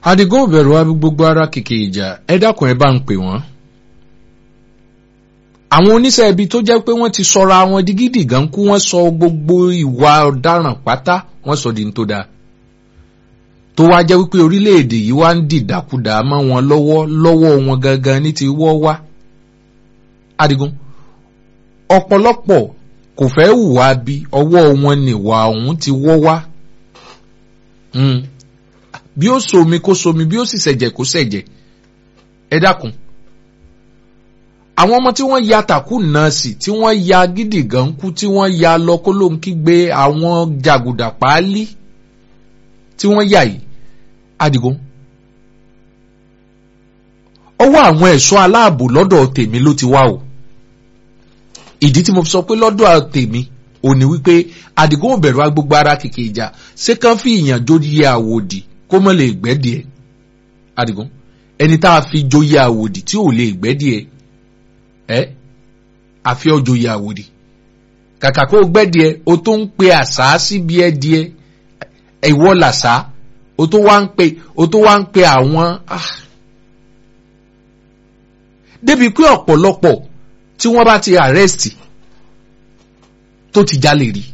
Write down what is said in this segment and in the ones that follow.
adigun òbẹ̀rù wa gbogbo ara kìkì ìjà ẹ dákun ẹ bá ń pè wọ́n. àwọn oníṣẹ́ ibi tó jẹ́ pé wọ́n ti sọra wọn di gidi gan kú wọ́n sọ gbogbo ìwà ọ̀daràn pátá wọ́n sọ di ní tó dáa. tó wá jẹ́ wípé orílẹ̀-èdè yìí wá ń dìdàkudà mọ́ wọn lọ́wọ́ lọ́wọ́ wọn gangan ní ti wọ́ wá. adigun ọ̀pọ̀lọpọ̀ kò fẹ́ hùwà bí ọwọ́ wọn nìwà ọ̀hún ti wọ́ wá. Mm bí ó somi kó somi bí ó sì ṣẹ̀jẹ̀ kó ṣẹ̀jẹ̀ ẹ dákun àwọn ọmọ tí wọ́n ya tàkù náà sí tí wọ́n ya gidi gan kú tí wọ́n ya lọ kó ló ń kígbe àwọn jàgùdà páálí tí wọ́n yà yìí Adigun ọwọ́ àwọn ẹ̀ṣọ́ aláàbò lọ́dọ̀ tèmi ló ti wá o ìdí tí mo fi sọ pé lọ́dọ̀ tèmi ò ní wípé Adigun ò bẹ̀rù agbègbè ara kìkì ìjà ṣé kàn fi ìyàn jórí àwòdì kó mọ̀ lè gbẹ́ díẹ̀ Adigun ẹni tá a fi joyè àwòdì tí ò lè gbẹ́ díẹ̀ ẹ àfi ọ joyè àwòdì kàkà kó gbẹ́ díẹ̀ o tó ń pe àṣà síbi ẹ díẹ̀ ìwọ làṣà o tó wá ń pe o tó wá ń pe àwọn débi pé ọ̀pọ̀lọpọ̀ tí wọ́n bá ti àrẹ́sìtì tó ti jalè rí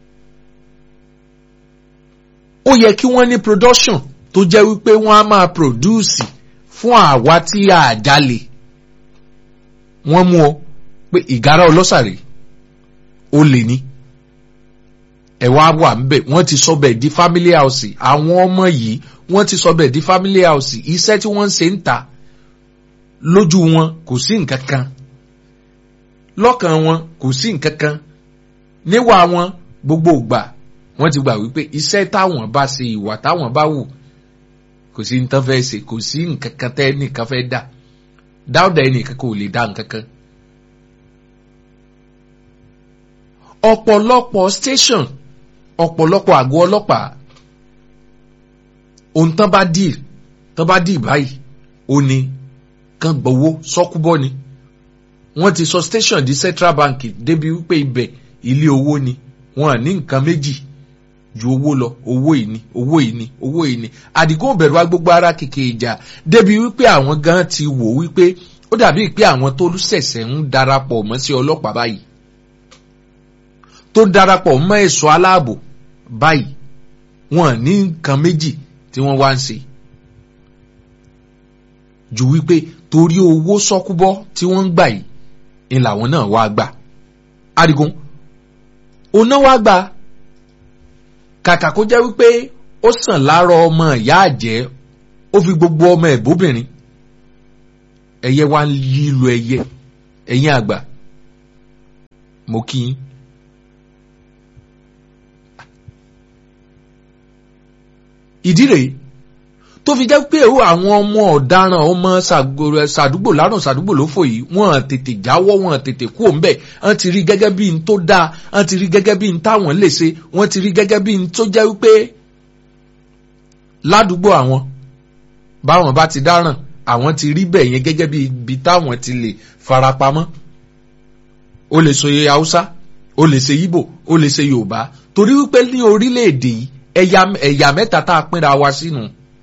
ó yẹ kí wọ́n ní production tó jẹ́ wípé wọ́n á máa produce fún àwa tí a jalè wọ́n mú ọ pé ìgárá ọlọ́sàrè ó lè ní ẹ̀wọ̀n á wà ńbẹ̀ wọ́n ti sọ bẹ́ẹ̀ di family house àwọn ọmọ yìí wọ́n ti sọ bẹ́ẹ̀ di family house iṣẹ́ tí wọ́n ń ṣe ń ta lójú wọn kò sí nǹkan kan lọ́kàn wọn kò sí nǹkan kan níwà wọn gbogbo ìgbà wọ́n ti gbà wípé iṣẹ́ táwọn bá ṣe ìwà táwọn bá wù kò sí nǹkan fẹ́ ṣe kò sí nǹkan kan tẹ́ nìkan fẹ́ dà dáúdà ẹnìkan kò lè dá nǹkan kan. ọ̀pọ̀lọpọ̀ station ọ̀pọ̀lọpọ̀ àgọ́ ọlọ́pàá ohun tán bá dì tán bá dì báyìí ó ní kán gbowó sọ́kúbọ́ ni wọ́n ti sọ station di central bank débi wípé ibẹ̀ ilé owó ni wọ́n ní nǹkan méjì ju owó lọ owó ìní owó ìní owó ìní Àdìgún òbẹ̀rù wa gbogbo ara kìkì ìjà débi wípé àwọn gan ti wò wípé ó dàbí pé àwọn tó ṣẹ̀ṣẹ̀ ń darapọ̀ mọ́ sí ọlọ́pàá báyìí tó darapọ̀ mọ́ ẹ̀ṣọ́ aláàbò báyìí wọ́n ní nǹkan méjì tí wọ́n wá ń ṣe ju wípé torí owó sọ́kúbọ́ tí wọ́n ń gbà yìí ni làwọn náà wá gbà Àdìgún òun náà wá gbà kàkà kó jẹ́ wípé ó sàn láàárọ̀ ọmọ ìyá àjẹ́ ó fi gbogbo ọmọ ẹ̀ bóbìnrin ẹyẹ wá ń lílo ẹyẹ ẹ̀yin àgbà mo kí yín. ìdí rèé tó fi jẹ́ pé àwọn ọmọ ọ̀daràn ọmọ sàdúgbò lárùn sàdúgbò ló fò yìí wọ́n tètè jáwọ́ wọ́n tètè kú òǹbẹ̀ wọ́n ti rí gẹ́gẹ́ bí n tó dáa wọ́n ti rí gẹ́gẹ́ bí n táwọn lè ṣe wọ́n ti rí gẹ́gẹ́ bí n tó jẹ́ wípé ládùúgbò àwọn báwọn bá ti dáràn àwọn ti rí bẹ̀ yẹn gẹ́gẹ́ bí ibi táwọn ti lè farapamọ́ ó lè sọ haúsá ó lè ṣe Ìgbò ó lè ṣe Yorùbá torí wípé ní orílẹ̀-èdè yìí ẹ̀yà mẹ́ta tá a pínra wa sínú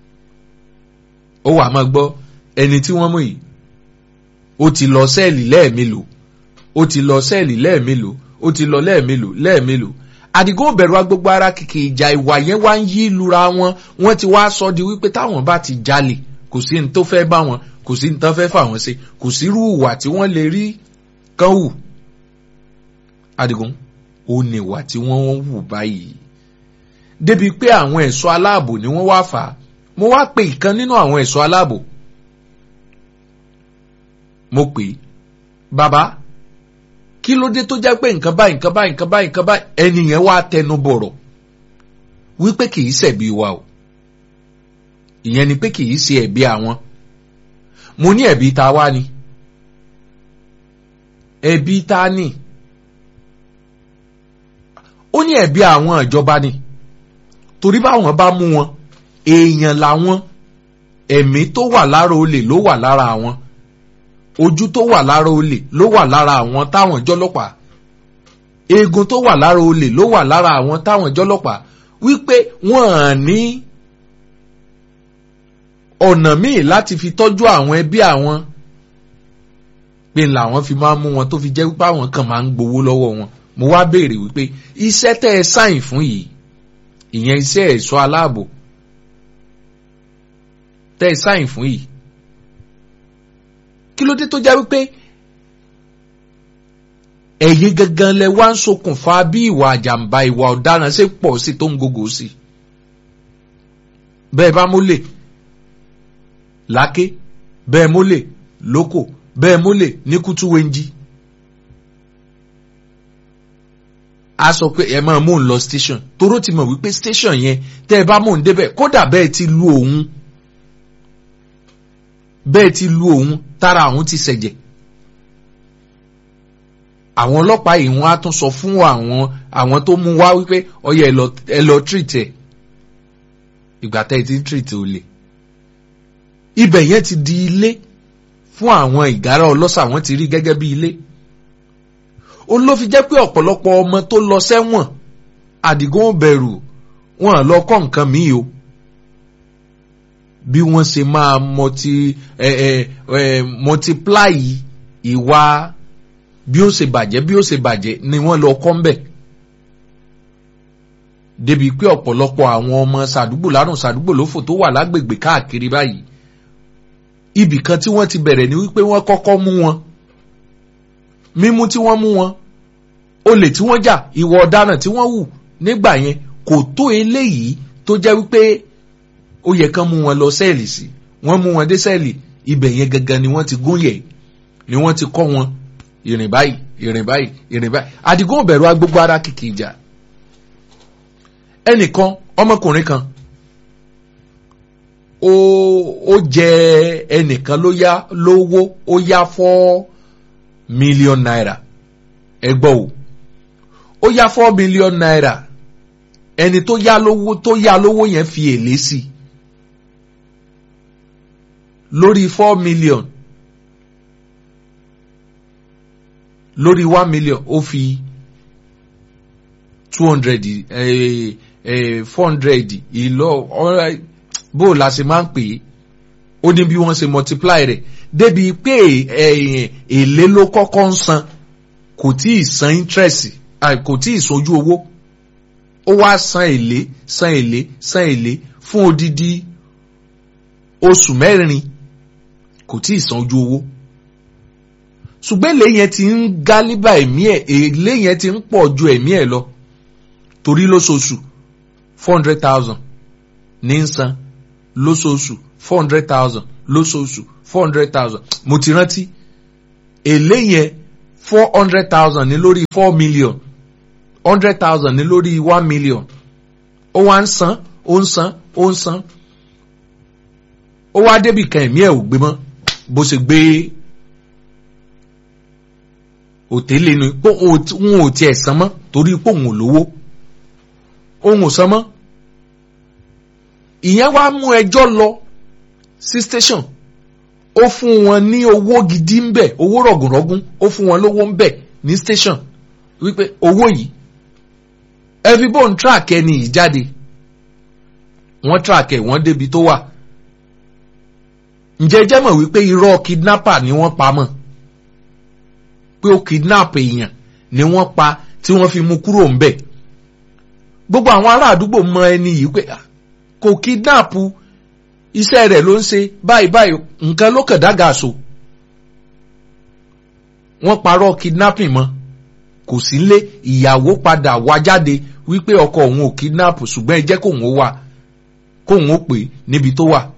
ó wà máa gbọ́ ẹni tí wọ́n mú yìí ó ti lọ sẹ́ẹ̀lì lẹ́ẹ̀mélòó ó ti lọ sẹ́ẹ̀lì lẹ́ẹ̀mélòó ó ti lọ lẹ́ẹ̀mélòó lẹ́ẹ̀mélòó Àdìgún òbẹ̀rù agbègbè ara kìkì ìjà ìwà yẹn wá ń yí lura wọn wọ́n ti wá sọ di wípé táwọn bá ti jalè kò sí ní tó fẹ́ bá wọn kò sí ní tó fẹ́ fà wọ́n ṣe kò sí irú ìwà tí wọ́n lè rí kán hù Àdìgún ó ní ìwà tí wọ́n ń hù báyìí débi pé àwọn ẹ̀ṣọ́ aláàbò ni wọ́n wá fà á mo wá pe ìkan nínú àwọn ẹ̀ṣọ́ aláàbò mo pè é bàbá kí ló dé tó jẹ́ pé nǹkan báyìí nǹkan báyìí nǹkan báyìí nǹkan báyìí ẹni yẹn wá tẹnu bọ̀rọ̀ wípé kì í ṣẹ̀bi wa o ìyẹn ni pé kì í ṣe ẹ̀bi àwọn mo ní ẹ̀bi ta wá ni ẹ̀bi ta ni ó ní ẹ̀bi àwọn ìjọba ni torí báwọn bá mú wọn èèyàn làwọn ẹ̀mí tó wà lára olè ló wà lára àwọn ojú tó wà lára olè ló wà lára àwọn táwọn jọlọ́pàá eegun tó wà lára olè ló wà lára àwọn táwọn jọlọ́pàá wípé wọ́n ní ọ̀nà míì láti fi tọ́jú àwọn ẹbí àwọn pé làwọn fi máa ń mú wọn tó fi jẹ́ wípé àwọn kan máa ń gbowó lọ́wọ́ wọn mo wá béèrè wípé iṣẹ́ tẹ́ ẹ sáyìn fún yìí ìyẹn iṣẹ́ ẹ̀ṣọ́ aláàbò tẹ́ ẹ sáyìn fún yìí kí ló dé tó jẹ́ wípé ẹ̀yin gangan lẹ wá ń ṣokùnfà bí ìwà àjàmbá ìwà ọ̀daràn ṣe pọ̀ sí tó ń gògò sí bẹ́ẹ̀ bá mólè láké bẹ́ẹ̀ mólè lóko bẹ́ẹ̀ mólè ní kútúwéńjì a sọ pé ẹ máa mú un lọ station toró ti mọ̀ wípé station yẹn tẹ́ ẹ bá mú un débẹ̀ kódà bẹ́ẹ̀ ti lu òun bẹ́ẹ̀ ti lu òun tára òun ti ṣẹ̀jẹ̀ àwọn ọlọ́pàá yìí wọ́n á tún sọ fún àwọn àwọn tó mú wá wípé ọyẹ ẹ lọ treat ẹ ìgbà tẹ́ ẹ ti ń treat olè ibẹ̀ yẹn ti di ilé fún àwọn ìgárá ọlọ́ṣà wọ́n ti rí gẹ́gẹ́ bí ilé ó ló fi jẹ́ pé ọ̀pọ̀lọpọ̀ ọmọ tó lọ sẹ́wọ̀n àdìgún bẹ̀rù wọn lọ kọ́ nǹkan míì o bí wọ́n ṣe máa multi ẹ ẹ ẹ multiply ìwà bí ó ṣe bàjẹ́ bí ó ṣe bàjẹ́ ni wọ́n lọ kọ́ ń bẹ̀ débi pé ọ̀pọ̀lọpọ̀ àwọn ọmọ sàdúgbò lárùn sàdúgbò lófò tó wà lágbègbè káàkiri báyìí ibì kan tí wọ́n ti bẹ̀rẹ̀ ni wípé wọ́n kọ́kọ́ mú wọn mímú tí wọ́n mú wọn olè tí wọ́n jà ìwà ọ̀daràn tí wọ́n hù nígbà yẹn kò tó eléyìí tó jẹ́ wípé ó yẹ kán mú wọn lọ sẹ́ẹ̀lì sí wọ́n mú wọn dé sẹ́ẹ̀lì ibẹ̀ yẹn gangan ni wọ́n ti gún yẹ̀ ni wọ́n ti kọ́ wọn ìrìn báyìí ìrìn báyìí ìrìn báyìí àdìgún òbẹ̀rù agbógbó ara kìkì ìjà ẹnìkan ọmọkùnrin kan ó ó jẹ ẹnìkan ló yá lówó ó yá four million naira ẹ gbọ́ o ó yá four million naira ẹni tó yá lówó tó yá lówó yẹn fi èlé sí lórí four million lórí one million ó fi two hundred four hundred ìlọ bó la ṣe máa ń pè é ó ní bí wọ́n ṣe multiply rẹ̀ débi pé èlé ló kọ́kọ́ ń san kò tí ì san interest kò tí ì sojú owó ó wá san èlé san èlé san èlé fún odidi oṣù mẹ́rin kò tí ì san ojú owó ṣùgbọ́n èlé yẹn ti ń gálíbà ẹ̀mí ẹ̀ èlé yẹn ti ń pọ̀ ju ẹ̀mí ẹ̀ lọ torí lóṣooṣù four hundred thousand ní ń san lóṣooṣù four hundred thousand lóṣooṣù four hundred thousand mo ti rántí èlé yẹn four hundred thousand ní lórí four million hundred thousand ní lórí one million ó wá ń san ó ń san ó ń san ó wá débì kan ẹ̀mí ẹ̀ ò gbé mọ́ bó ṣe gbé òtélé ni pé òun ò tiẹ̀ san mọ́ torí pé òun ò lówó òun ò san mọ́ ìyẹn wá mú ẹjọ́ lọ sí station ó fún wọn ní owó gidi ń bẹ̀ owó rọ̀gùnrọ̀gùn ó fún wọn lówó ń bẹ̀ ní station wípé owó yìí ẹbí bò ń track ẹni yìí jáde wọ́n track ẹ̀ wọ́n débi tó wà ǹjẹ́ jẹ́ mọ̀ wípé irọ́ kidnapper ni wọ́n pa mọ́ pé ó kidnap èèyàn ni wọ́n pa tí wọ́n fi mú kúrò ń bẹ̀ gbogbo àwọn ará àdúgbò mọ ẹni yìí pé kò kidnap iṣẹ́ rẹ̀ ló ń ṣe báyìí báyìí nǹkan ló kàn dága so wọ́n parọ́ kidnapping mọ́ kò sí lé ìyàwó padà wá jáde wípé ọkọ òun ò kidnap ṣùgbọ́n ẹ jẹ́ kóun ó wà kóun ó pè níbi tó wà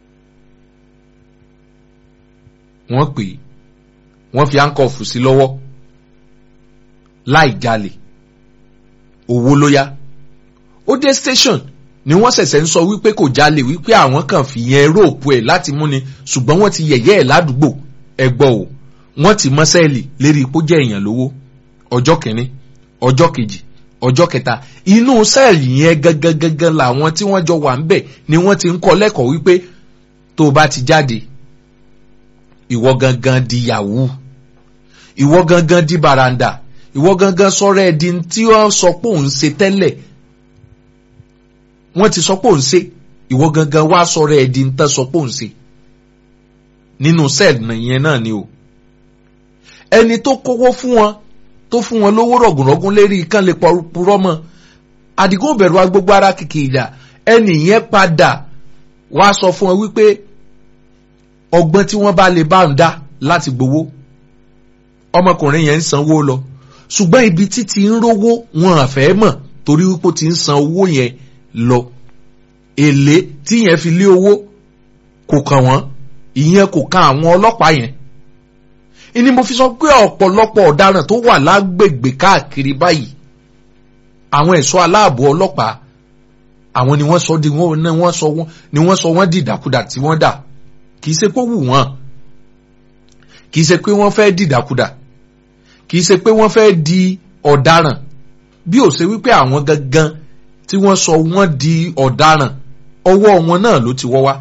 wọ́n pè wọ́n fi handcuff sí lọ́wọ́ láì jalè owó ló yá ó dé station ni wọ́n ṣẹ̀ṣẹ̀ ń sọ wípé kò jalè wípé àwọn kan fìyẹn róòpù ẹ̀ láti múni ṣùgbọ́n wọ́n ti yẹ̀yẹ́ ẹ̀ ládùúgbò ẹ gbọ́ o wọ́n ti mọ́ sẹ́ẹ̀lì lérí ipò jẹ́ èèyàn lówó ọjọ́ kìíní ọjọ́ kejì ọjọ́ kẹta inú sẹ́ẹ̀lì yẹn gangan gangan làwọn tí wọ́n jọ wà ń bẹ̀ ni wọ́n ti ń kọ́ lẹ́kọ̀ọ́ wípé tó o bá ti jáde ìwọ gangan di yahoo ìwọ gangan di baranda ìwọ gangan sọ̀rọ̀ ẹ̀ di tí wọ́n sọ pé òun ṣe tẹ́lẹ̀ wọ́n ti sọ pé òun ṣe ìwọ gangan wá sọ̀rọ̀ ẹ̀ di ń tán sọ pé òun ṣe nínú sẹ́ẹ̀lì yẹn náà ni o ẹni tó kówó fún wọn tó fún wọn lówó rọ̀gùnrọ̀gùn lérí kán lè purọ́ mọ́ àdìgún bẹ̀rù wa gbogbo ara kìkì ìjà ẹnì yẹn padà wá sọ fún wọn wípé ọgbọ́n tí wọ́n bá lè bá ń dá láti gbowó ọmọkùnrin yẹn ń sanwó lọ ṣùgbọ́n ibi tí ti ń rówó wọn àfẹ́ mọ̀ torí wípé ó ti ń san owó yẹn lọ èlé tí yẹn fi lé owó kò kàn wọ́n ìyẹn kò kan àwọn ọlọ́pàá yẹn ìní mo fi sọ pé ọ̀pọ̀lọpọ̀ ọ̀daràn tó wà lágbègbè káàkiri báyìí àwọn ẹ̀ṣọ́ aláàbò ọlọ́pàá àwọn ni wọ́n sọ di wọ́n ní wọ́n sọ wọ́n ni wọ́n sọ wọ́n di ìdàkudà tí wọ́n dà kì í ṣe pé ó wù wọ́n kì í ṣe pé wọ́n fẹ́ di ìdàkudà kì í ṣe pé wọ́n fẹ́ di ọ̀daràn bí ó ṣe wípé àwọn gangan tí wọ́n sọ wọ́n di ọ̀daràn ọwọ́ wọn náà ló ti wọ́ wá.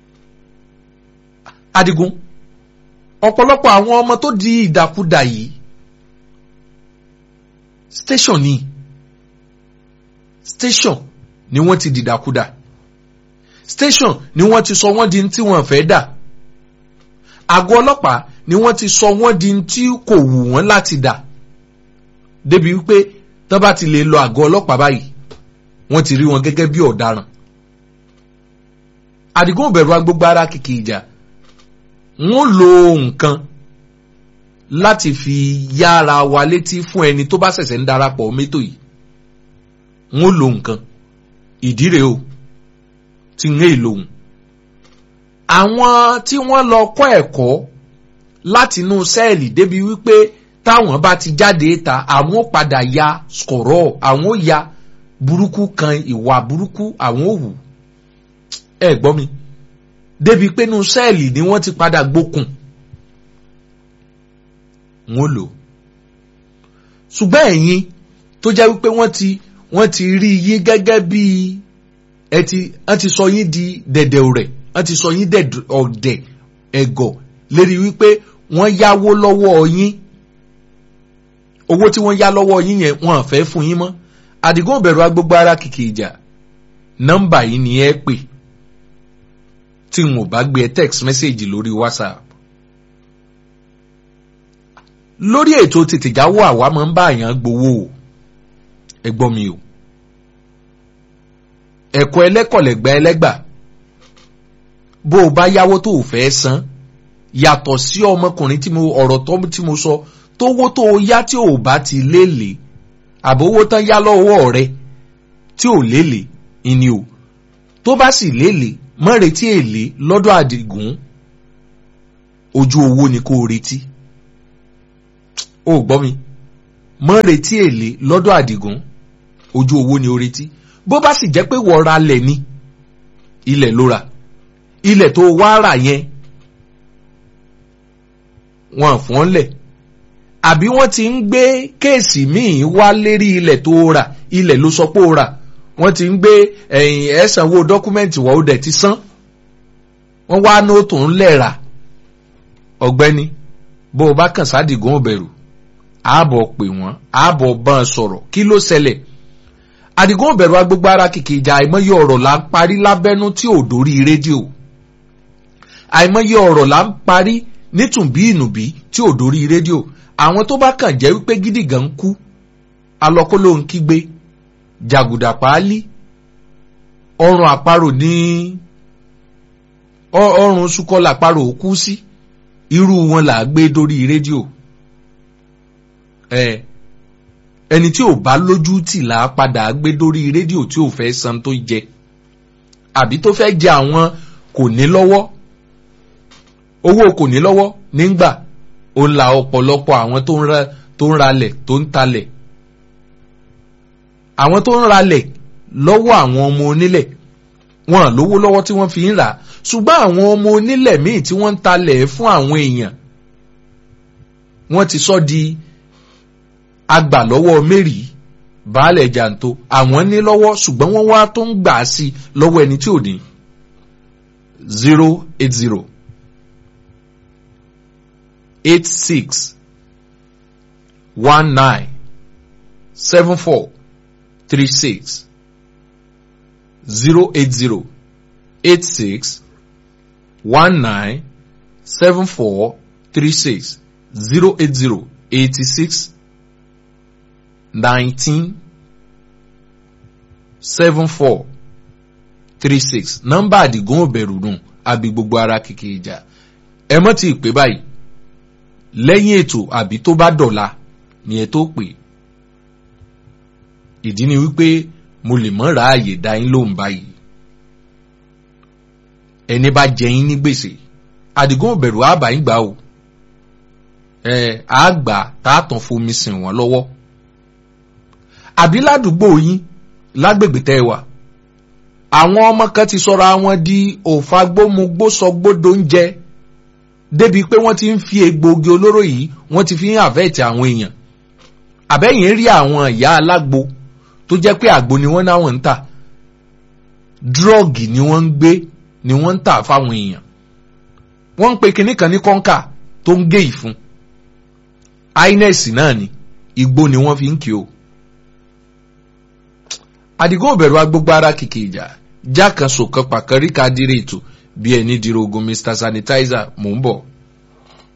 Adigun ọ̀pọ̀lọpọ̀ àwọn ọmọ tó di ìdàkudà yìí station ni station ni wọ́n ti dìdàkudà station ni wọ́n ti sọ wọ́n di tí wọ́n fẹ́ dà àgọ́ ọlọ́pàá ni wọ́n ti sọ wọ́n di tí kò wù wọ́n láti dà débi wípé tán bá ti lè lọ àgọ́ ọlọ́pàá báyìí wọ́n ti rí wọn gẹ́gẹ́ bí ọ̀daràn Àdìgún bẹ̀rù agbógbó ara kìkì ìjà wọ́n lo nǹkan láti fi yára wa létí fún ẹni tó bá ṣẹ̀ṣẹ̀ ń darapọ̀ mẹ́tò yìí wọ́n lo nǹkan ìdí rèé o ti ń èlò òun. àwọn tí wọ́n lọ kọ́ ẹ̀kọ́ láti inú sẹ́ẹ̀lì débi wípé táwọn bá ti jáde ta àwọn ó padà ya skọ̀rọ̀ àwọn ó ya burúkú kan ìwà burúkú àwọn ó wù ẹ gbọ́ mi débi pé inú sẹ́ẹ̀lì ni wọ́n ti padà gbókùn wọ́n lò ṣùgbọ́n ẹ̀yin tó jẹ́ wípé wọ́n ti wọ́n ti rí yín gẹ́gẹ́ bí ẹ ti wọ́n ti sọ yín di dẹ̀dẹ̀ rẹ̀ wọ́n ti sọ yín ọ̀dẹ̀ ẹ̀gọ̀ lérí wípé wọ́n yáwó lọ́wọ́ yín owó tí wọ́n yá lọ́wọ́ yín yẹn wọ́n á fẹ́ fún yín mọ́ Àdìgún bẹ̀rù agbógbó ara kìkì ìjà nọ́mbà yìí ni ẹ pè tí n ò bá gbé ẹ text message lórí WhatsApp lórí ètò tètèjáwó àwa máa ń bá àyàn gbowó o ẹ gbọ́ mi o ẹ̀kọ́ ẹlẹ́kọ̀lẹ́gbà ẹlẹ́gbà bó o bá yáwó tó o fẹ́ san yàtọ̀ sí ọmọkùnrin tí mo ọ̀rọ̀ tó tí mo sọ tówó tó o yá tí o bá ti léèlé àbówó tán yá lọ́wọ́ rẹ tí ò léèlé ìní o tó bá sì léèlé mọ́ retí èlé lọ́dọ̀ Àdìgún ojú owó ni kó o retí o gbọ́ mi mọ́ retí èlé lọ́dọ̀ Àdìgún ojú owó ni o retí bó bá sì jẹ́ pé wọ́n ra lẹ̀ ni ilẹ̀ ló ra ilẹ̀ tó wá rà yẹn wọ́n fún ọ́n lẹ̀ àbí wọ́n ti ń gbé kéèsì míì wá lérí ilẹ̀ tó rà ilẹ̀ ló sọ pé ó rà wọ́n ti ń gbé ẹ̀yìn ẹ̀sánwó dọ́kúmẹ́ǹtì wọ́n ó dẹ̀ ti san wọ́n wá nóòtù ńlẹ̀ rà ọ̀gbẹ́ni bó o bá kàn sádìgún òbẹ̀rù ààbọ̀ pè wọ́n ààbọ̀ bá ń sọ̀rọ̀ kí ló ṣẹlẹ̀ Àdìgún òbẹ̀rù agbègbè ara kìkì ìjà àìmọye ọ̀rọ̀ là ń parí lábẹ́nú tí ò dórí rédíò àìmọye ọ̀rọ̀ là ń parí nítùnbí ìnùbí tí ò dórí rédíò àwọn tó bá kàn jẹ́ wípé gidi gan ń kú alọ́kó ló ń kígbe jàgùdà páálí ọrùn àparò ní ọrùn sukọlà àparò kú sí irú wọn là á gbé dórí rédíò ẹ ẹni tí ò bá lójú tì là á padà gbé dórí rédíò tí ò fẹ́ san tó jẹ àbí tó fẹ́ jẹ àwọn kò ní lọ́wọ́ owó kò ní lọ́wọ́ nígbà ó la ọ̀pọ̀lọpọ̀ àwọn tó ń ra tó ń ralẹ̀ tó ń talẹ̀ àwọn tó ń ralẹ̀ lọ́wọ́ àwọn ọmọ onílẹ̀ wọn lówó lọ́wọ́ tí wọ́n fi ń rà ṣùgbọ́n àwọn ọmọ onílẹ̀ míì tí wọ́n ń talẹ̀ fún àwọn èèyàn wọ́n ti sọ di agbà lọ́wọ́ mẹ́rì baálẹ̀ jàǹtó àwọn ní lọ́wọ́ ṣùgbọ́n wọ́n wá tó ń gbà á sí lọ́wọ́ ẹni tí ò ní zero eight zero eight six one nine seven four three six zero eight zero eight six one nine seven four three six zero eight zero eighty six nineteen seven four three six nọ́mbà àdìgún òbẹ̀rù nù àbí gbogbo ara kìkì ìjà ẹ mọ́ ti pè báyìí lẹ́yìn ètò àbí tó bá dọ̀la ni ẹ tó pè ìdí ni wípé mo lè mọ́ ráàyè dá yín lóhùn báyìí ẹni bá jẹ yín ní gbèsè àdìgún òbẹ̀rù àbá yín gbà o ẹ àgbà tààtàn fomi sìn wọ́n lọ́wọ́ àbí ládùúgbò yín lágbègbè tẹ́ ẹ wà àwọn ọmọ kan ti sọra wọn di òfagbómugbósọgbódò ń jẹ débi pé wọ́n ti ń fi egbòogi olóró yìí wọ́n ti fi ń àfẹ́ẹ̀tì àwọn èèyàn àbẹ́yìn rí àwọn ìyá alágbo tó jẹ́ pé àgbo ni wọ́n náwọn ń tà dírọ́ọ̀gì ni wọ́n ń gbé ni wọ́n ń tà fáwọn èèyàn wọ́n ń pe kinní kan ní kọ́ńkà tó ń gé ìfun ines náà ni igbó ni wọ́n fi ń kí o àdìgún òbẹ̀rù agbógbó ara kìkì ìjà já kan sòkan pàkàrí ká dire ètò bí ẹni dirogun mr sanitizer mò ń bọ̀.